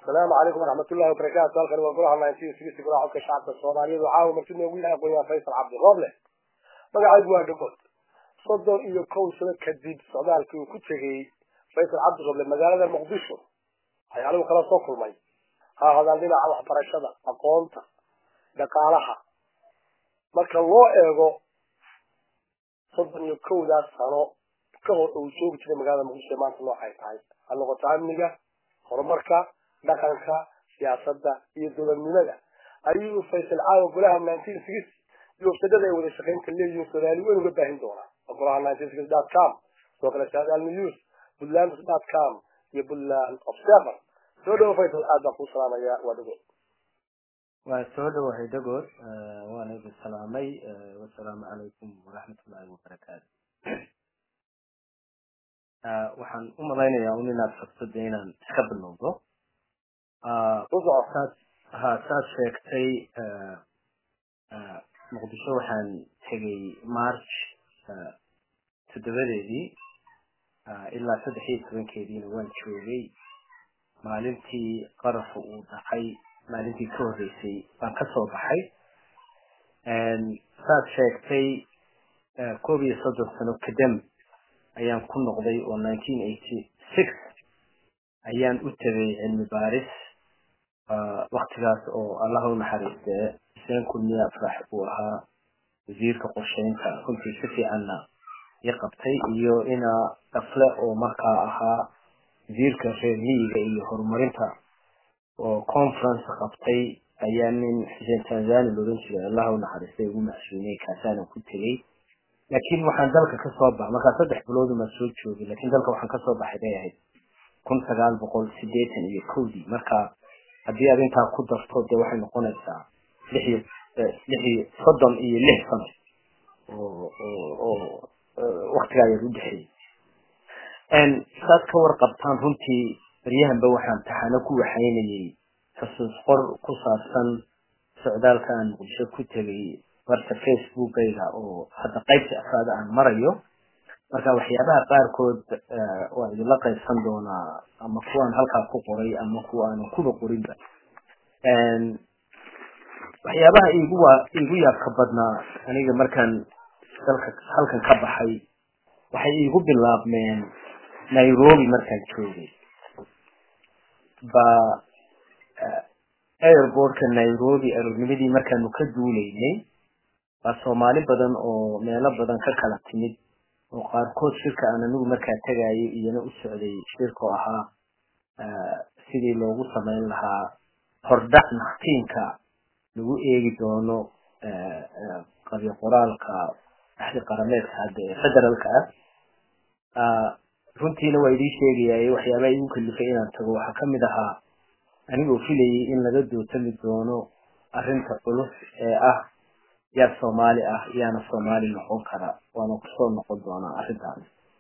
asalaamu calaykum waraxmatullahi wabarakaatu halkan waa golaha ninety golaha codka shacabka soomaaliyeed caawa marti noogu yahay aqoonyahan faysal cabdi rooble magacaygu waa dhagood soddon iyo kow sano kadib socdaalkii uu ku tegey faysal cabdi rooble magaalada muqdisho waxyaalahu kala soo kulmay ha hadaan dhinaca waxbarashada aqoonta dhaqaalaha marka loo eego soddon iyo kowdaas sano ka hor uu joogi jiray magaalada muqdisho ee maanta noocay tahay ha noqoto amniga horumarka dhaqanka siyaasadda iyo dowladnimada ayuu faysal caawa golaha nineteen sixty iyo wafsadada ay wada shaqaynta leeyihiin soomaali weyn uga baahin doonaa golaha nineteen sixty dot com sidoo kale saadaal news puntland dot com iyo puntland observer soo dhawo faysal aad baan kuu salaamayaa waa dhagood waa soo dhawahay dhagood waana idin salaamay wasalaamu calaykum waraxmatullaahi wabarakaatu waxaan u malaynayaa un inaad sabtada inaan iska bilowdo saad ha saad sheegtay muqdisho waxaan tegay march toddobadeedii ilaa saddex iyo tobankeediina waan joogay maalintii qaraxu uu dhacay maalintii ka horreysay baan ka soo baxay saad sheegtay koob iyo soddon sano kadam ayaan ku noqday oo nineteen eighty six ayaan u tegay cilmi baaris waktigaas oo allaha u naxariistee xuseen kulmiye afrax uu ahaa wasiirka qorsheynta runtii si fiicanna i qabtay iyo inaa dafle oo markaa ahaa wasiirka reer miyiga iyo horumarinta oo conference qabtay ayaa nin xuseen tanzani loodan jiray allaha u naxariistay ugu macsuumiyey kaasaanan ku tegey laakiin waxaan dalka kasoo baxay markaa saddex biloodumaa soo joogay lakiin dalka waxaan kasoo baxay bay ahayd kun sagaal boqol sideetan iyo kowdii marka haddii aad intaa ku darto dee waxay noqonaysaa lix iyo lix iyo soddon iyo lix sano oo oo waktigaa yar u dhexeeyey saad ka warqabtaan runtii baryahanba waxaan taxano ku waxaynayay xasuus qor ku saabsan socdaalka aan muqdisho ku tegay barta facebookayga oo hadda qaybta afraada aan marayo marka waxyaabaha qaarkood waa idinla qaybsan doonaa ama kuwaan halkaa ku qoray ama kuwa aanan kuba qorinba waxyaabaha igu waa igu yaabka badnaa aniga markaan dalka halkan ka baxay waxay iigu bilaabmeen nairobi markaan joogay ba airportka nairobi arognimadii markaanu ka duulaynay waa soomaali badan oo meelo badan ka kala timid oo qaarkood shirka aan anigu markaa tegayay iyana u socday shirkoo ahaa sidii loogu samayn lahaa hordhac naftiinka lagu eegi doono qabyo qoraalka axdi qarameedka hadda ee federaalka ah runtiina waa idii sheegayay waxyaabaha igu kalifay inaan tago waxaa kamid ahaa anigoo filayay in laga dootami doono arrinta culus ee ah yaa soomaali ah yaana soomaali noqon kara waana kusoo noqon doonaa arrintaas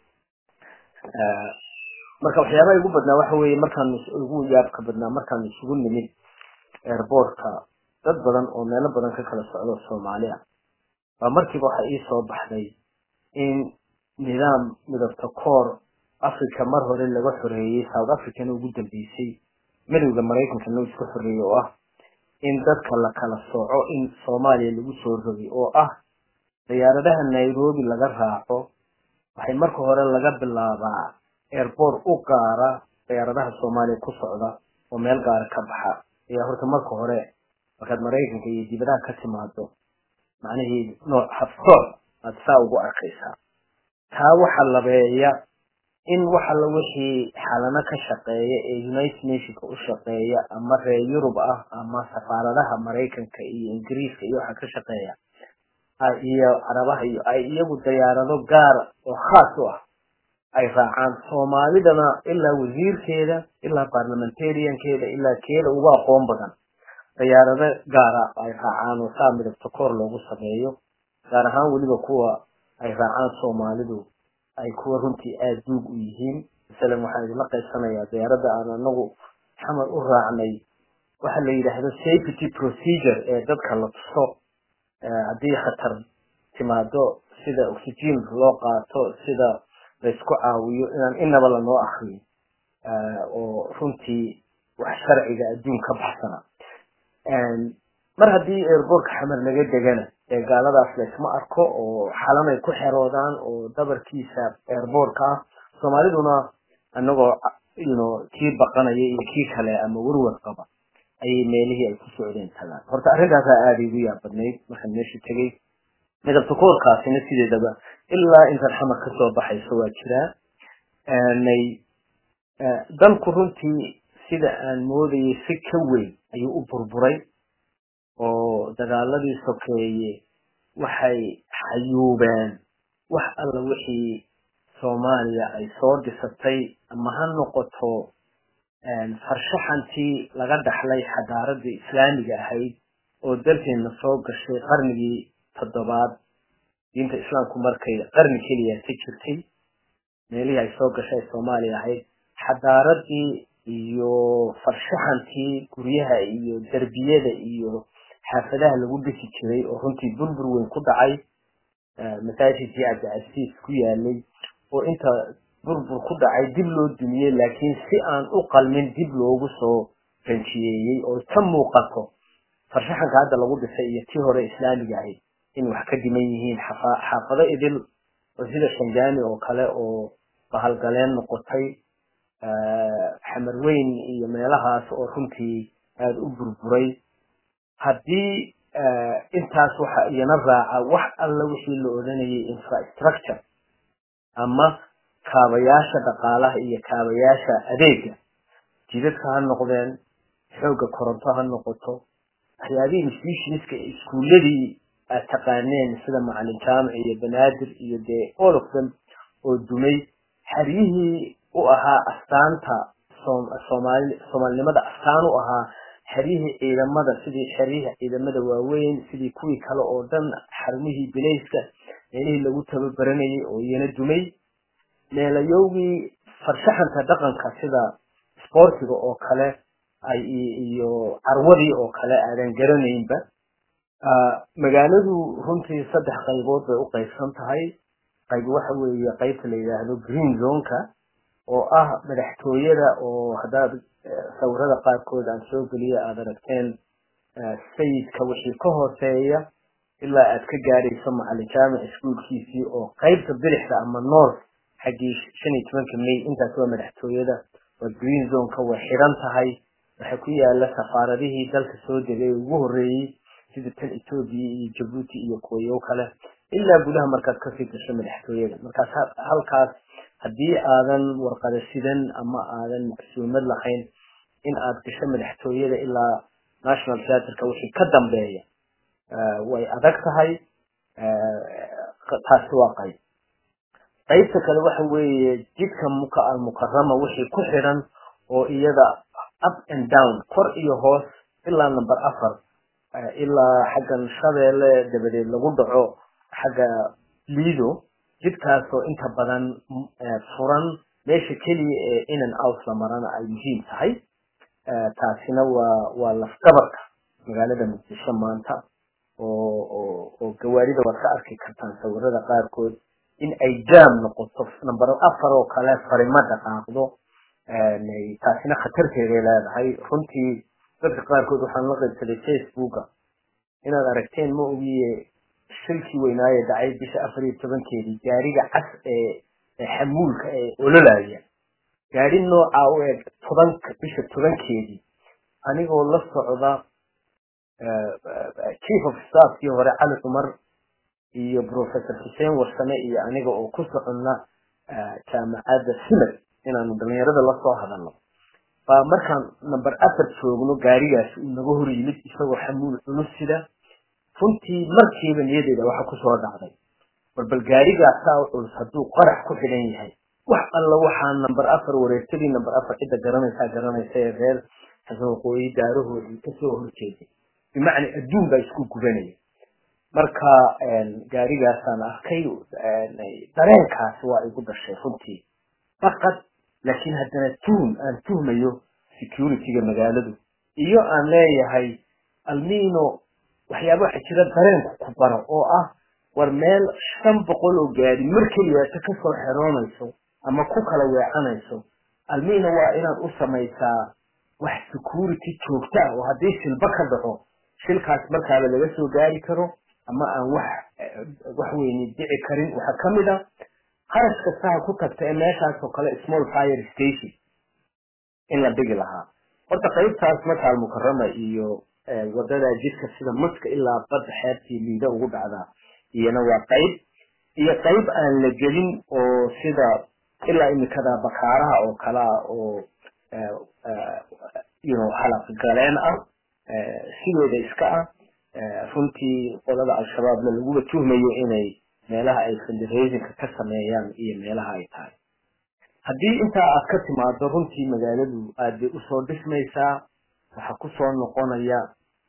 marka waxyaabaha igu badnaa waxa weeye markaanu igu yaabka badnaa markaanu isugu nimid airboortka dad badan oo meelo badan ka kala socdo soomaali ah baa markiiba waxa ii soo baxday in nidaam midabta koor africa mar hore laga xoreeyey south africana ugu dambeysay midowda maraykankana isku xoreeyey oo ah in dadka la kala sooco in soomaaliya lagu soo rogay oo ah diyaaradaha nairobi laga raaco waxay marka hore laga bilaabaa airport u gaara diyaaradaha soomaaliya ku socda oo meel gaara ka baxa ayaa horta marka hore markaad maraykanka iyo dibadaha ka timaado macnihii nooc habsooc aada saa ugu arkaysaa taa waxa labeeya in waxa la wixii xalano ka shaqeeya ee united nationka u shaqeeya ama reer yurub ah ama safaaradaha maraykanka iyo ingiriiska iyo waxa ka shaqeeya iyo carabaha iyo ay iyagu diyaarado gaar oo khaas u ah ay raacaan soomaalidana ilaa wasiirkeeda ilaa parliamentariankeeda ilaa keeda ugu aqoon badan diyaarado gaara ay raacaan oo saa midabta koor loogu sameeyo gaar ahaan weliba kuwa ay raacaan soomaalidu ay kuwa runtii aada duug u yihiin masalan waxaan idinla qaybsanayaa diyaaradda aan anagu xamar u raacnay waxa la yidhaahdo safety procedure ee dadka la tuso haddii khatar timaado sida oxygen loo qaato sida laysku caawiyo inaan inaba lanoo akriyin oo runtii wax sharciga adduun ka baxsana mar haddii airbortka xamar laga degana ee gaaladaas laysma arko oo xalanay ku xeroodaan oo dabarkiisa airbortka ah soomaaliduna anagoo yno kii baqanaya iyo kii kale ama warwar qaba ayay meelihii ay ku socdeen tagaan horta arrintaasaa aada igu yaabadnayd markaan meesha tegey midabta koorkaasina sideedaba ilaa intaad xamar kasoo baxayso waa jiraa nay dalku runtii sida aan moodayay si ka weyn ayuu u burburay oo dagaaladii sokeeye waxay xayuubeen wax alla wixii soomaaliya ay soo dhisatay ama ha noqoto farshaxantii laga dhaxlay xadaaradii islaamiga ahayd oo dalkeena soo gashay qarnigii toddobaad diinta islaamku markay qarni keliya ka jirtay meelihii ay soo gashay soomaaliya ahayd xadaaradii iyo farshaxantii guryaha iyo derbiyada iyo xaafadaha lagu dhisi jiray oo runtii burbur weyn ku dhacay masaajidkii cabdicasiis ku yaalay oo inta burbur ku dhacay dib loo dumiyey laakiin si aan u qalmin dib loogu soo ranjiyeeyey oo ka muuqato farshaxanka hadda lagu dhisay iyo tii hore islaamiga ahayd in wax ka dhiman yihiin xaafado idil oo sida shanjaani oo kale oo bahalgaleen noqotay xamarweyn iyo meelahaas oo runtii aada u burburay haddii intaas waxa iyana raaca wax alla wixii la odhanayay infrastructure ama kaabayaasha dhaqaalaha iyo kaabayaasha adeega jidadka ha noqdeen xoogga koronto ha noqoto waxyaabihii institutionska iskuuladii aad taqaaneen sida macalin jaamic iyo banaadir iyo dee all of them oo dumay xeryihii u ahaa astaanta soomaali soomaalinimada astaan u ahaa xeryihii ciidamada sidii xeryihii ciidamada waaweyn sidii kuwii kale oo dhan xarumihii bilayska meelihii lagu tababaranayay oo iyana dumay meelayowgii farshaxanka dhaqanka sida sportiga oo kale ay iyo carwadii oo kale aadan garanaynba magaaladu runtii saddex qaybood bay u qaybsan tahay qayb waxa weeye qaybta la yidhaahdo green zoneka oo ah madaxtooyada oo haddaad sawirada qaarkood aan soo geliyo aada aragteen sayidka wixii ka hooseeya ilaa aad ka gaadhayso macalin jaamic iskuolkiisii oo qaybta bidixda ama north xaggii shan iyo tobanka may intaas waa madaxtooyada waa green zoneka way xidhan tahay waxaa ku yaala safaaradihii dalka soo degay ugu horreeyey sida tan etoobiya iyo jabuuti iyo kuwayo kale ilaa gudaha markaad kasii gasho madaxtooyada markaas halkaas haddii aadan warqada sidan ama aadan macsuumad lahayn in aad gasho madaxtooyada ilaa national theatreka wixii ka dambeeya way adag tahay taasi waa qayb qaybta kale waxa weeye jidka muka almukarama wixii ku xidhan oo iyada up and down kor iyo hoos ilaa number afar ilaa xaggan shabeelle dabadeed lagu dhaco xagga lido jidkaasoo inta badan furan meesha keliya ee in and out la marana ay muhiim tahay taasina waa waa lafdabarka magaalada muqdisho maanta oo oo oo gawaarida waad ka arki kartaan sawirada qaarkood in ay jaam noqoto number afar oo kale farima dhaqaaqdo taasina khatarteeday leedahay runtii dadka qaarkood waxaan la qaybsaday facebooka inaad aragteen ma ogiye shilkii weynaaye dhacay bisha afar iyo tobankeedii gaariga cas ee xamuulka ee ololaya gaari noocaa u eg tobanka bisha tobankeedii anigoo la socda chief of staffkii hore cali cumar iyo professor xuseen warsame iyo aniga oo ku soconna jaamacadda simad inaanu dhalinyarada lasoo hadalno baa markaan number afar joogno gaarigaas uu naga hor yimid isagoo xamuul culus sida runtii markiiba niyadeeda waxa kusoo dhacday barbal gaarigaasaa u culus hadduu qarax ku xidhan yahay wax alla waxaa number afar wareegtadii number afar cidda garanaysaa garanaysa ee reer xasan waqooyi daarahoodii kasoo horjeeday bimacnaa adduun baa isku gubanaya marka gaarigaasaan arkay dareenkaasi waa igu dhashay runtii faqad laakiin haddana tuhum aan tuhmayo securityga magaaladu iyo aan leeyahay almino waxyaaba waxa jira dareenku ku baro oo ah war meel shan boqol oo gaari mar keliyaata kasoo xeroonayso ama ku kala weecanayso almino waa inaad u samaysaa wax security joogta oo haddii shilba ka dhaco shilkaas markaaba laga soo gaari karo ama aan wax wax weyni dhici karin waxaa ka mid a kharash kastaha ku tagta ee meeshaas oo kale small fire station in la dhigi lahaa horta qaybtaas makaal mukarama iyo wadada jidka sida maska ilaa badda xeebtii liida ugu dhacdaa iyana waa qayb iyo qayb aan la gelin oo sida ilaa imikada bakaaraha oo kalea oo halaqgaleen ah sidooda iska ah runtii qolada al-shabaabna laguba tuhmayo inay meelaha ay fundraisinka ka sameeyaan iyo meelaha ay tahay haddii intaa aad ka timaado runtii magaaladu aad bay usoo dhismaysaa waxaa kusoo noqonaya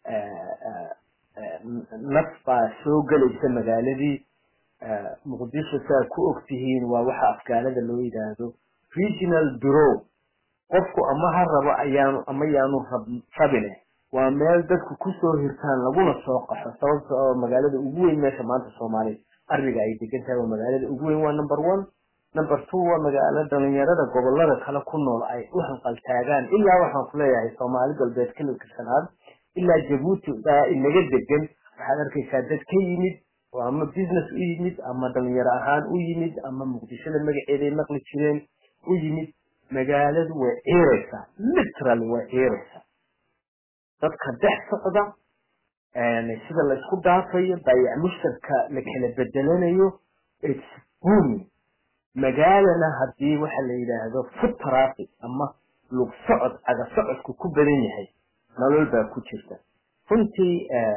naf baa soo gelaysa magaaladii muqdisho si aad ku og tihiin waa waxa afgaalada loo yidhaahdo regional bureau qofku ama ha rabo ayaanu ama yaanu rabine waa meel dadku kusoo hirtaan laguna soo qaxo sababta oo magaalada ugu weyn meesha maanta soomaaliya arriga ay degan tahay waa magaalada ugu weyn waa number one number two waa magaalo dhalinyarada gobolada kale ku nool ay u hanqaltaagaan ilaa waxaan ku leeyahay soomaali galbeed kililka shanaad ilaa jabuuti baa inaga degan waxaad arkaysaa dad ka yimid oo ama business u yimid ama dhalinyaro ahaan u yimid ama muqdishada magaceeday maqli jireen u yimid magaaladu way ciiraysaa literally way ciiraysaa dadka dhex socda sida laysku dhaafayo baayac mushtarka la kala bedelanayo its booming magaalana haddii waxa la yidhaahdo foot traffic ama lug socod caga socodku ku badan yahay nolol baa ku jirta runtii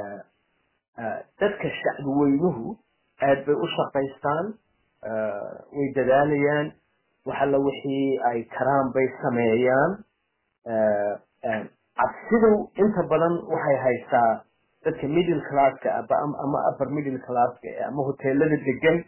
dadka shacbi weynuhu aad bay u shaqaystaan way dadaalayaan waxalla wixii ay karaan bay sameeyaan cabsidu inta badan waxay haysaa dadka middle classka ama upper middle classka ama hoteelada degan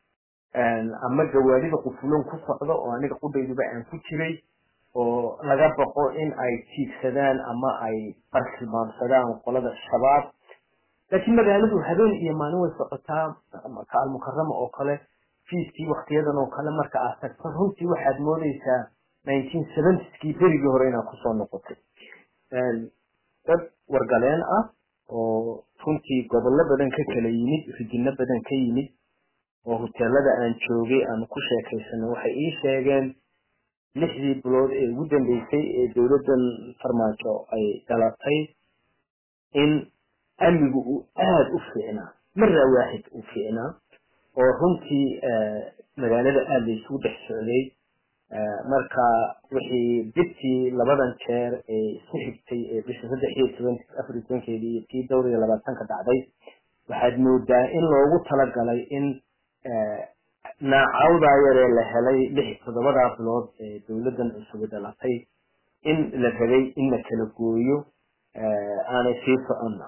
ama gawaarida qufuloon ku socda oo aniga qudhayduba aan ku jiray oo laga baqo in ay tiigsadaan ama ay bartilmaamsadaan qolada shabaab laakiin magaaladu habeen iyo maalin way socotaa ka almukarama oo kale fiiskii waktiyadan oo kale marka aad tagto runtii waxaad moodeysaa nineteen seventyskii berigii hore inaad kusoo noqotay dad wargaleen ah oo runtii gobollo badan ka kala yimid rijino badan ka yimid oo hoteelada aan joogay aan ku sheekaysanay waxay ii sheegeen lixdii bilood ee ugu dambeysay ee dowladdan farmaajo ay dhalatay in amnigu uu aada u fiicnaa maraa waaxid uu fiicnaa oo runtii magaalada aada laysugu dhex socday marka wixii bidtii labadan jeer ee isku xigtay ee bisha saddex iyo toban afar iyo tobankeedii iyo tii dhowr iyo labaatanka dhacday waxaad moodaa in loogu talagalay in naacawdaa yaree la helay lix toddobadaa bilood ee dowladdan cusubi dhalatay in la rabay in la kala gooyo aanay sii soconna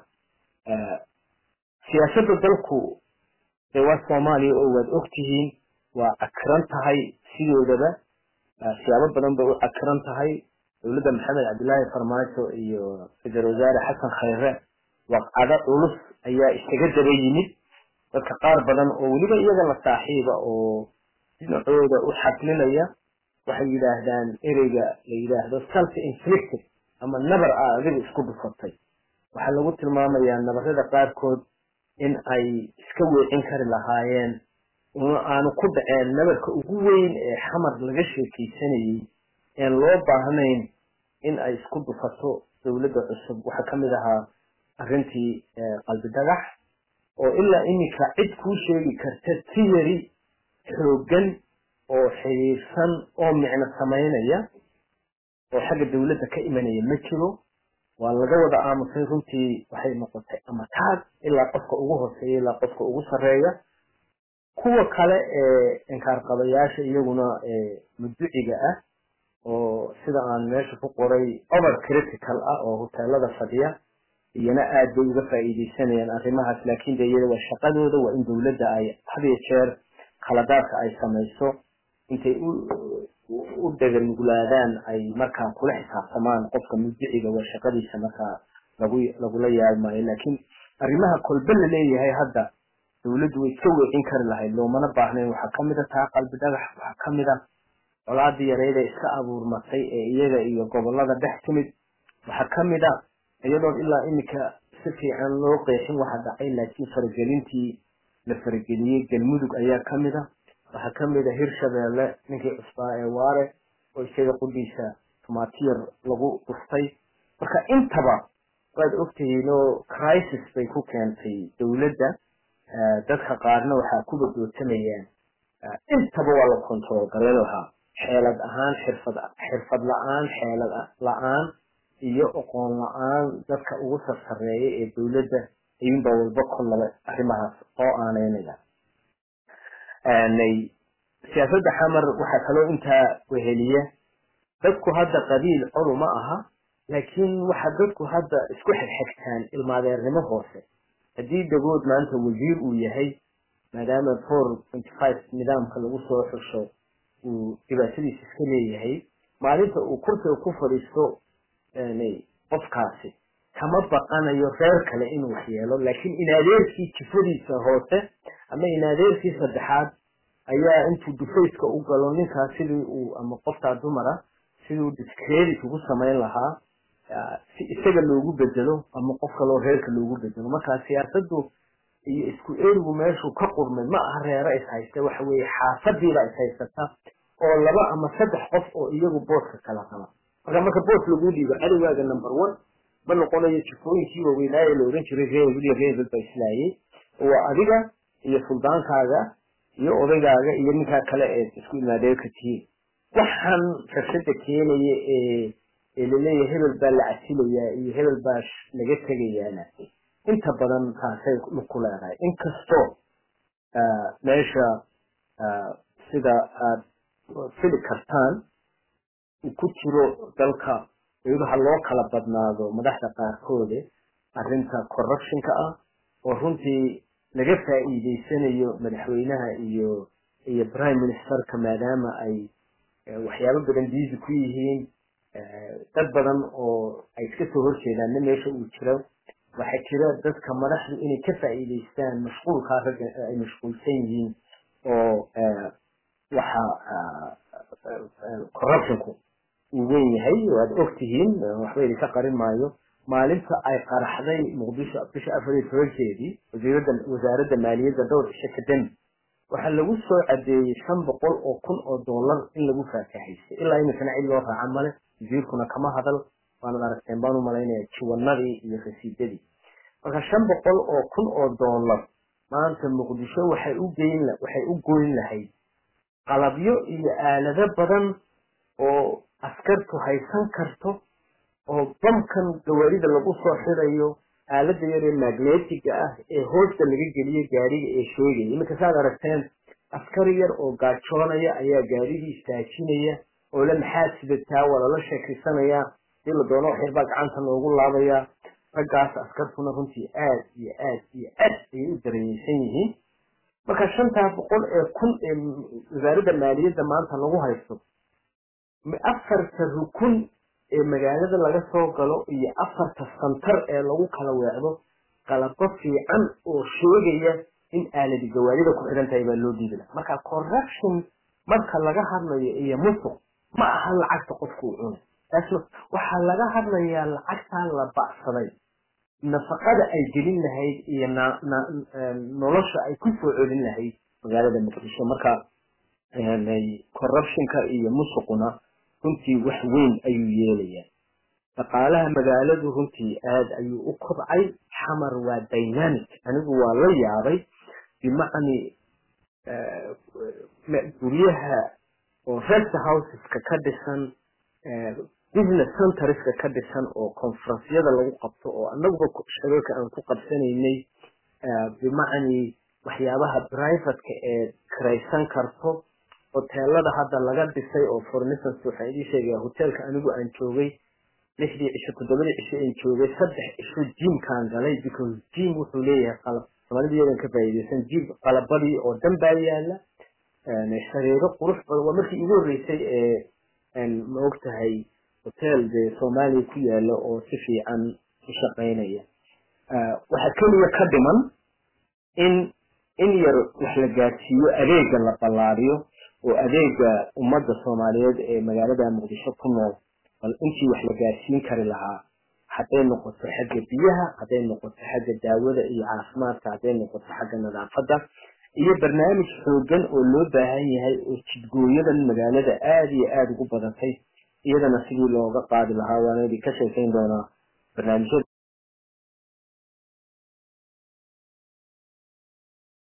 siyaasadda dalku dee waa soomaaliya oo waad ogtihiin waa cakiran tahay sidoodaba siyaabo badan bay u cakiran tahay dowladda maxamed cabdillaahi farmaajo iyo ra-iisul wasaare xasan khayre waqcado culus ayaa isaga daba yimid dadka qaar badan oo weliba iyaga la saaxiiba oo dhinacooda u xaslinaya waxay yidhaahdaan ereyga la yidhaahdo self inflicted ama nabar ah adiga isku dhufatay waxaa lagu tilmaamayaa nabarada qaarkood in ay iska weecin kari lahaayeen aanu ku dhaceen nabarka ugu weyn ee xamar laga sheekaysanayey een loo baahnayn in ay isku dhufato dowladda cusub waxaa ka mid ahaa arrintii qalbi dhagax oo ilaa iminka cid kuu sheegi karta tiyari xooggan oo xiriirsan oo micno samaynaya oo xagga dowladda ka imanaya ma jiro waa laga wada aamusay runtii waxay noqotay ama taag ilaa qofka ugu hooseeya ilaa qofka ugu sarreeya kuwa kale ee inkaarqabayaasha iyaguna muduciga ah oo sida aan meesha ku qoray over critical ah oo hoteelada fadhiya iyana aad bay uga faa'iidaysanayaan arrimahaas laakiin de iyada waa shaqadooda waa in dowladda ay hadiyo jeer khaladaadka ay samayso intay u dhaganuglaadaan ay markaa kula xisaabtamaan qofka mudiciga waa shaqadiisa markaa lagu lagula yaabmayo laakiin arrimaha kolbe la leeyahay hadda dowladdu way iska weecin kari lahayd loomana baahnayn waxaa kamid a taa qalbi dhagax waxaa kamid a colaadii yareyd ee iska abuurmatay ee iyaga iyo gobolada dhex timid waxaa ka mid a iyadoon ilaa iminka si fiican loo qeexin waxa dhacay laakiin faragelintii la farageliyey galmudug ayaa ka mid a waxaa ka mid a hirshabeelle ninkii cusbaa ee waare oo isaga qudhiisa tumaatiyar lagu dhuftay marka intaba waad ogtihiin oo crisis bay ku keentay dowladda dadka qaarna waxaa ku badootamayaan intaba waa la control garan lahaa xeelad ahaan xirfad xirfad la-aan xeelad la-aan iyo aqoon la-aan dadka ugu sarsareeya ee dowladda ayuunbaa walba kollaba arrimahaas oo aaneynaya siyaasadda xamar waxaa kaloo intaa weheliya dadku hadda qabiil colu ma aha laakiin waxa dadku hadda isku xigxigtaan ilmaadeernimo hoose haddii dagood maanta wasiir uu yahay maadaama four twenty five nidaamka lagu soo xusho uu dhibaatadiisa iska leeyahay maalinta uu kursiga ku fadhiisto qofkaasi kama baqanayo reer kale inuu waxyeelo laakiin inadeerkii jifadiisa hoose ama inadeerkii saddexaad ayaa intuu dufayska u galo ninkaas sidii uu ama qofkaa dumara siduu discredit ugu samayn lahaa si isaga loogu bedelo ama qof kaloo reerka loogu bedelo marka siyaasaddu iyo isku erigu meeshuu ka qurmay ma aha reero is haysta waxa weeye xaafadiiba is haysata oo laba ama saddex qof oo iyagu booska kala qaba marka marka boos lagu dhiibo cadowgaaga number one ma noqonayo jifooyinkii waaweynaaye la ohan jiray reebel iyo reebel ba islaayay waa adiga iyo suldaankaaga iyo odaygaaga iyo ninkaa kale ee isku imaadeerka tihiin waxaan rabshada keenaya ee ee laleeyahay hebel baa la casilayaa iyo hebel baa laga tegayaana inta badan taasay ku leedahay inkastoo meesha sida aad fili kartaan uu ku jiro dalka iyadaha loo kala badnaado madaxda qaarkoode arrinta corruptionka ah oo runtii laga faa'iideysanayo madaxweynaha iyo iyo prime ministerka maadaama ay waxyaabo badan diisi ku yihiin dad badan oo ay iska soo horjeedaanna meesha uu jiro waxaa jira dadka madaxdu inay ka faa'iideystaan mashquulkaa ragga ay mashquulsan yihiin oo waxa corruptionku uu weyn yahay oo aad ogtihiin waxba idinka qarin maayo maalinta ay qaraxday muqdisho bisha afar iyo tobankeedii wasiirada wasaaradda maaliyadda dhowr cisho kadambi waxaa lagu soo cadeeyey shan boqol oo kun oo dollar in lagu faakahaystay ilaa iminkana cid loo raaca male wasiirkuna kama hadal waanad aragteen baan u malaynaya jiwanadii iyo rasiidadii marka shan boqol oo kun oo dollar maanta muqdisho waxay u geyn waxay u goyn lahayd qalabyo iyo aalado badan oo askartu haysan karto oo bamkan gawaarida lagu soo xirayo aalada yaree magnetiga ah ee hoosta laga geliyo gaariga ee sheegaya iminka saad aragteen askari yar oo gaajoonaya ayaa gaarigii istaajinaya oo la maxaad sidataa waa lala sheekaysanaya si la doono wax yarbaa gacanta loogu laabayaa raggaas askartuna runtii aad iyo aad iyo aad ayay u dareenyeysan yihiin marka shantaa boqol ee kun ee wasaaradda maaliyadda maanta lagu haysto afarta rukun ee magaalada laga soo galo iyo afarta santar ee lagu kala weecdo qalabo fiican oo sheegaya in aaladi gawaarida ku xidhan tahay baa loo dhiibi laha marka corruption marka laga hadlayo iyo musuq ma aha lacagta qofku uu cunay taasna waxaa laga hadlayaa lacagtaa la bacsaday nafaqada ay gelin lahayd iyo nolosha ay ku soo celin lahayd magaalada muqdisho marka corruptionka iyo musuquna runtii wax weyn ayuu yeelayaa dhaqaalaha magaaladu runtii aad ayuu u kobcay xamar waa dynamic anigu waa la yaabay bimacni guryaha oo rest houseska ka dhisan business centerska ka dhisan oo conferencyada lagu qabto oo anaguba shabeelka aan ku qabsanaynay bimacni waxyaabaha privateka ee kiraysan karto hoteelada hadda laga dhisay oo for instance waxaan idin sheegaya hoteelka anigu aan joogay lixdii cisho toddobadii cisho aan joogay saddex cisho jimkaan galay because jim wuxuu leeyahay qalab soomalidayadan ka faa'iideysan jim qalabadii oo dhan baa yaala shareero qurux badan waa markii igu horreysay ee ma og tahay hotel dee soomaaliya ku yaala oo si fiican u shaqaynaya waxaa keliya ka dhiman in in yar wax la gaadsiiyo adeega la ballaariyo oo adeega ummadda soomaaliyeed ee magaalada muqdisho ku nool bal intii wax la gaadsiin kari lahaa hadday noqoto xagga biyaha hadday noqoto xagga daawada iyo caafimaadka hadday noqoto xagga nadaafadda iyo barnaamij xoogan oo loo baahan yahay oo jidgooyadan magaalada aada iyo aada ugu badatay iyadana sidii looga qaadi lahaa waana idin ka sheekayn doonaa barnaamijyada